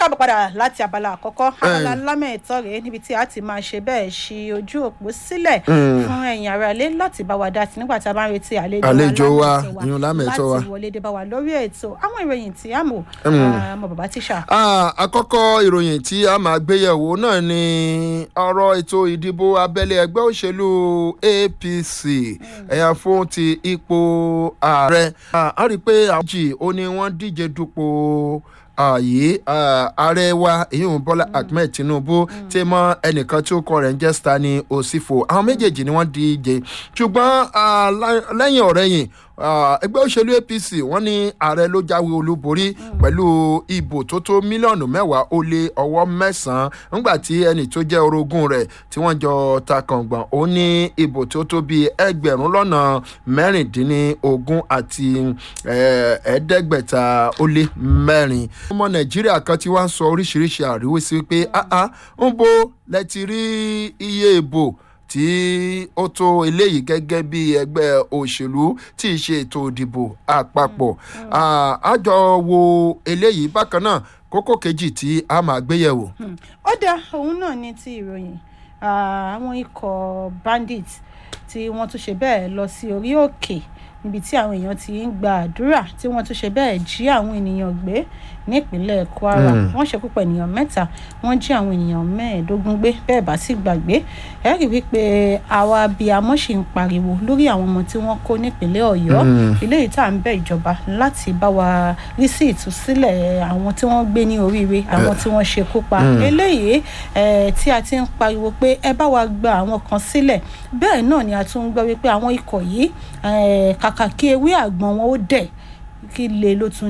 káàbọ̀ padà láti abala àkọ́kọ́ abala lámẹ̀ẹ́tọ́ rèé níbi tí a ti máa ṣe bẹ́ẹ̀ ṣí ojú òpó sílẹ̀ fún ẹ̀yin ará ilé láti bá wa dá sí nígbà tí a bá ń retí àlejò Àlejò wa, lámẹ̀ẹ́tọ́ ìyún lámẹ̀ẹ́tọ́ wa. láti wọlé dé bá wa lórí ètò àwọn ìròyìn tí a mọ̀ ọmọ bàbá tíṣà. Ah, àkọ́kọ́ ìròyìn tí a máa gbéyẹ̀wò náà ni ọ̀rọ̀ ètò ìdìbò abẹ́lé ẹgbẹ́ òṣèlú apc ẹ̀yà fún ti ipò ààrẹ Ah, a rí i pé àwọn jì ó ní wọ́n díje dupò ààyè ààrẹ wa èyí bọ́lá ahmed tinubu tí mọ ẹnìkan tí ó kọ rẹ̀ ń jẹ́ stani osifo àwọn méjèèjì ni wọ́n díje ṣùgbọ́n ah, lá- lẹ́yìn ọ̀rẹ́yìn ah, ẹgbẹ́ òṣèlú apc wọ́n ní ààrẹ ló jáwé olúborí pẹ̀lú ìbò tó tó mílíọ̀nù mẹ́wàá ó lé ọwọ́ mẹ́sàn-án nígbà tí ẹnì tó jẹ́ orogún rẹ̀ tí wọ́n jọ ta kàngbọ̀n ó ní ìbò tó tó bíi ẹgbẹ̀rún lọ́nà mẹ́rìndínlógún àti eh, ẹ̀ẹ́dẹ́gbẹ̀ta ó lé mẹ́rin. ọmọ nàìjíríà kan tí wọ́n ń sọ oríṣiríṣi àríwísí pé ah ah ń bo lẹ ti rí iye ìbò tí ó tó eléyìí gẹ́gẹ́ bí ẹgbẹ́ òṣèlú tí í ṣe ètò ìdìbò àpapọ̀ Ah, a jọ wo eléyìí bákan náà kókó kejì tí a máa gbéyẹ̀wò. ó dá òun náà ní ti ìròyìn Ah, àwọn ikọ̀ bandits tí wọ́n tún ṣe bẹ́ẹ̀ lọ sí orí òkè níbi tí àwọn èèyàn ti ń gba àdúrà tí wọ́n tún ṣe bẹ́ẹ̀ jí àwọn ènìyàn gbé nípínlẹ̀ kwara wọ́n ṣekú pa ènìyàn mẹ́ta wọ́n jí àwọn ènìyàn mẹ́ẹ̀ẹ́dógún gbé bẹ́ẹ̀ bá sì gbàgbé ẹ rí wípé àwa abiyamọ ṣì ń pariwo lórí àwọn ọmọ tí wọ́n kó nípínlẹ̀ ọ̀yọ́ eléyìí tá à ń bẹ ìjọba láti bá wa rí sí ìtúsílẹ̀ àwọn tí wọ́n gbé ní oríire àwọn tí wọ́n ṣekú pa eléyìí eh, tí a ti ń pariwo pé ẹ bá wa gba àwọn kan sílẹ̀ bẹ́ẹ̀ náà ni a tún ń gbọ́ wípé àwọn ikọ̀ yìí eh, kàkà kí ewé àgbọn wọn ó dẹ̀ kí lè ló tún